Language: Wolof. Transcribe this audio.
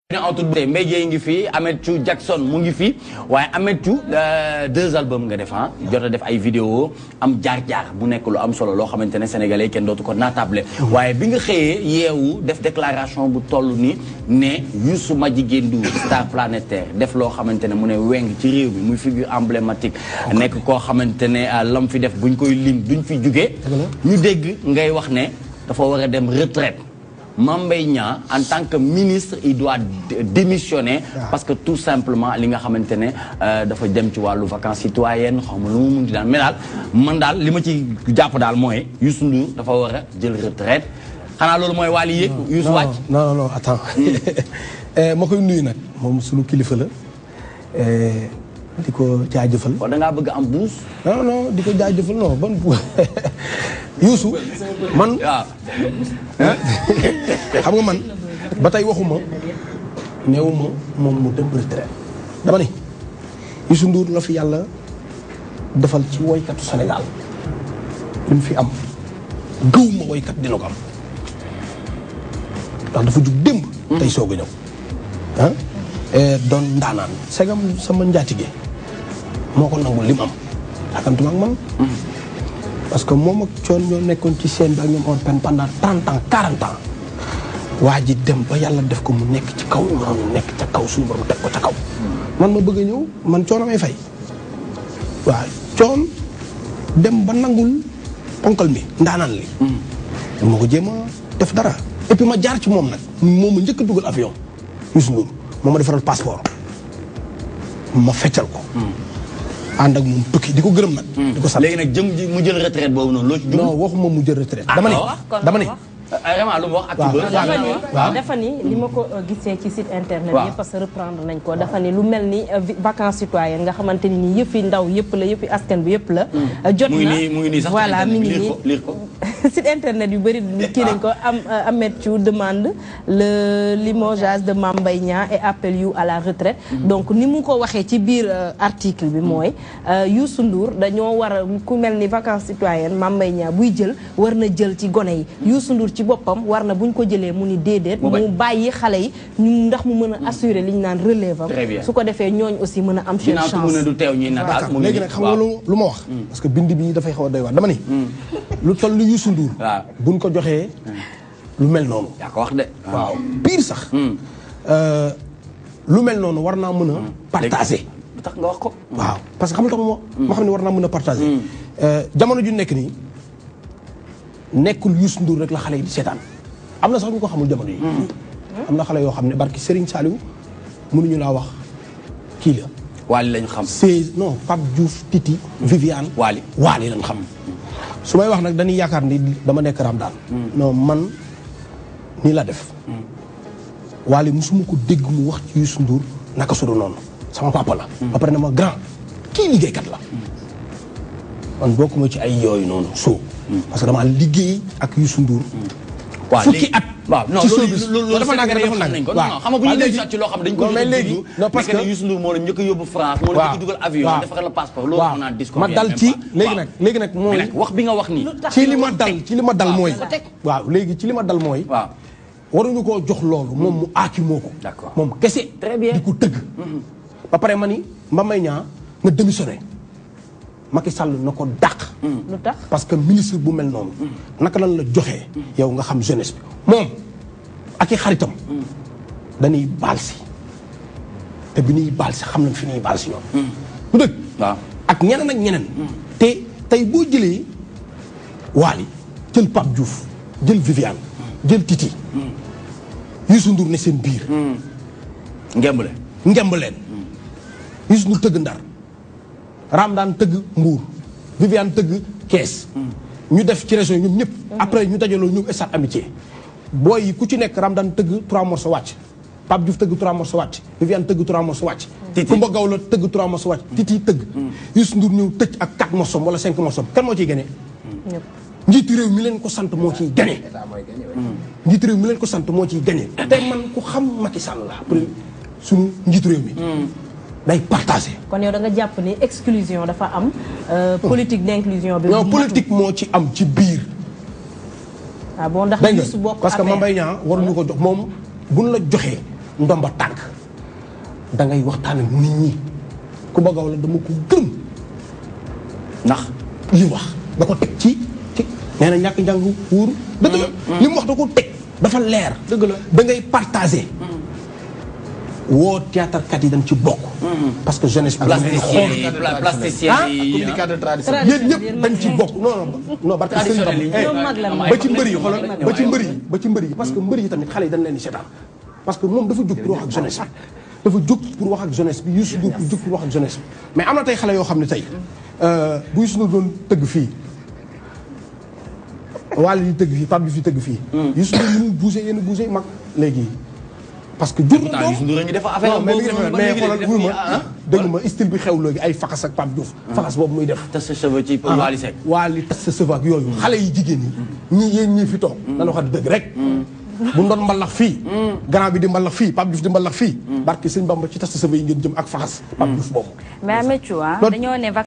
ñu en tout cas Mbaye Dièye ngi fi Amethou Jackson mu ngi fi waaye Amethou deux albums nga def ah jot a def ay vidéo am jaar-jaar bu nekk lu am solo loo xamante ne sénégalais kenn dootu ko naatable waaye bi nga xëyee yeewu def déclaration bu toll ni ne Youssou Madjiguène Ndour star planétaire def loo xamante ne mu ne weng ci réew mi muy figure emblématique nekk koo xamante ne lam fi def buñ koy lim duñ fi jugee ñu dégg ngay wax ne dafa war a dem retraite Mame Mbaye Niang en tant que ministre il doit démissionner parce que tout simplement li nga xamante ne dafa dem ci wàllu vacances citoyennes xaw ma lu mu mun di daal mais daal man daal li ma ci jàpp daal mooy Youssou Ndour dafa war a jël retraite xanaa loolu mooy wàlli yëg Youssou wàcc non non non attends ma koy nuyu nag moom suñu kilifa la di ko jaajëfal kon da ngaa bëgg am buus non non di ko jaajëfal non ban bu Youssou man xam nga man ba tey waxuma neewuma moom mu dem retraite dama ni Youssou Ndour la fi yàlla defal ci woykatu Sénégal li mu fi am gëw ma woykat dina ko am ndax dafa jug démb tey soog a ñëw ah doon ndaanaan segam sama njaatige moo ko nangul li mu am akantuma ak man parce que moom ak coon ñoo nekkoon ci scène bi ak ñoom on peine pendant trente ans quarante ans waa ji dem ba yàlla def ko mu nekk ci kaw ñoom nekk ca kaw suñu borom teg ko ca kaw man ma bëgg a ñëw man coon amay fay waaw coon dem ba nangul ponkal mi ndaanaan li ma ko jéem a def dara et puis ma jaar ci moom nag moom ma njëkk a dugal avion Youssou Ndour moom ma defaral passeport ma feccal ko ànd ak moom tukki di ko gërëm nag. di ko sant léegi nag jëm ji mu jël retraite boobu noonu loo ci dugg. non waxuma mu jël retraite. dama ni dama ni. vraiment lu mu wax ak ci bër. dafa ni waaw dafa ni li ma ko gisee ci site internet waaw. yi parce que reprendre nañ ko dafa ni lu mel ni vacances citoyennes nga xamante ni nii yëfi ndaw yëpp la yëfi askan bi yëpp la. jot na mu ngi nii mu ngi nii sax voilà mi ngi liir nii ko liir ko. site internet yu bëri kii nañ ko am Amethou demande le limogeage de Mame Mbaye Niang et appelle you à la retraite donc ni mu ko waxee ci biir euh, article bi mooy euh, Youssou Ndour dañoo war a ku mel ni vacances citoyennes Mame Mbaye Niang buy jël war na jël ci gone yi Youssou Ndour ci boppam war na buñ ko jëlee mu ni déedéet Mu bañ. mu bàyyi xale yi ñu ndax mu mën a assurer li ñu naan relève am Très bien. su ko defee ñooñ aussi mën a am seen ginnaaw chance mu ne du teew ñuy nataal mu ngi léegi nii nag xam nga waaw. lu lu ma wax. parce que bind bi dafay xaw a doy waar dama ni. lu toll ni Youssou Ndour. waaw. buñ ko joxee lu mel noonu. yaa ko wax de. waaw pire sax. Euh, lu mel noonu war naa mën a. partager. lu tax nga wax ko. waaw parce que xam nga tax moo ma xam ne war naa mën a partager. Euh, jamono ju nekk nii nekkul Youssou Ndour rek la xale yi di seetaan am na sax ñu ko xamul jamono yi. am na xale yoo xam ne barki Serigne Saliou mënuñu laa wax kii la. Wally lañu xam. seize non Pape Diouf Titi. Viviane Wally. Wally lañ xam. su may wax nag dañuy yaakaar ni dama nekk ram daal. non man nii la def. Wally musuma ko dégg mu wax ci Youssou Ndour naka su dul noonu sama papa la. ba pare na ma grand kii liggéeykat la. man bokkuma ci ay yooyu noonu soo. parce que damaa liggéey ak Youssou Ndour. waaw fukki léegi- at. waaw non ci loolu showbiz. loolu loolu dafa nag Sénégalais dafa xam nag nañ ko. waaw non xam nga bu ñu waaw leen léegi- ci loo xam ne dañ ko non, mais dégg léegi non parce nekk que ne Youssou Ndour moo la njëkk a yóbbu France moo la njëkk a dugal avion waaw. defaral la passeport loolu waaw on a disco ma dal ci léegi nag léegi nag mais mooy nag wax bi nga wax nii ci li ma dal ci li ma dal mooy ko teg. waaw léegi ci li ma dal mooy waaw waruñu koo jox loolu moom mu aaki moo ko D'accord. moom kese Très bien. di ko tëgg ba pare ma ni Mame Mbaye Niang nga démissionné Macky Sall na ko dàq lu tax parce que ministre bu mel noonu naka lan la joxee yow nga xam jeunesse bi moom ak i xaritam dañuy baal si te bi ñuy baal si xam nañ fi ñuy baal si ñoom lu dëgg waaw ak ñeneen ak ñeneen te tey boo jëlee Wally jël Pape Diouf jël Viviane jël Titi Youssou Ndour ne seen biir ngemb le ngemb leen Youssou Ndour tëgg Ndar Ramdaan tëgg Mbuur Viviane tëgg Kees ñu def ci région ñoom ñëpp après ñu dajaloo ñëw stade amitié booy yi ku ci nekk Ramdaan tëgg trois morceaux wàcc Pape Diouf tëgg trois morceaux wàcc Viviane tëgg trois morceaux wàcc Titi. Kumba Gawla tëgg trois morceaux wàcc Titi tëgg Youssou Ndour ñëw tëj ak quatre morceaux wala cinq morceaux kan moo ciy gagné ñëpp njiitu réew mi leen ko sant moo ciy gagné njiitu réew mi leen ko sant moo ciy gagné te man ku xam Macky Sall la après suñu njiitu réew mi day partagé kon yow da nga jàpp ni exclusion dafa am euh, politique d'inclusion bi non matul. politique moo ci am ci biir ah bon ndax dégg Youssou nga bokk parce que APR. Mame Mbaye Niang waruñu ko jox moom buñ la joxee ndomba tànk da ngay waxtaan ak nit ñi ku bëgg wala dama ko gëm ndax li mu wax da ko teg ci ci nee na ñàkk njàng wóoru dëgg la li mu wax da ko teg dafa leer Dëgg la. da ngay partager woo théâtre kat yi dañ ci bokk parce que jeunesse bi dañuy xool plasticien yi pla- plasticien Ah, yi communicateur traditionnel. yéen ñëpp dañ ci bokk non non non barke sëñ Traditionnel yi. Bamba. ñoom mag la ba ci mbër yi xoolal ba ci mbër yi ba ci mbër yi parce que mbër yi tamit xale yi dañ leen di seetaan parce que moom dafa jóg pour wax ak jeunesse bi dafa jóg pour wax ak jeunesse bi Youssou Ndour pour jóg pour wax ak jeunesse bi mais am na tey xale yoo xam ne tey bu Youssou Ndour doon tëgg fii wàll yi tëgg fii Pape Diouf yi tëgg fii Youssou Ndour mënul bouger yenn bouger mag léegi parce que jur na pourtant Youssou Ndour a ngi def affaire non mais mi ngi boobu def ba mais léegi xoolal def wul nii, ma ah. dégg ma style bi xew léegi ay faxas ak Pape Diouf faxas boobu muy def te sa cheveux ci Wally Seck waa li tas sa sëf ak yooyu xale yi jigéen ñi ñii yéen ñii fi toog dana wax dëgg rek bu ndoon mbalax fii grand bi di mbalax fii Pape Diouf di mbalax fii barki sëñ Bamba ci tas sa sëf yi ngeen jëm ak faxas Pape Diouf boobu mais Ameth Thiou ah Loolu- dañoo ne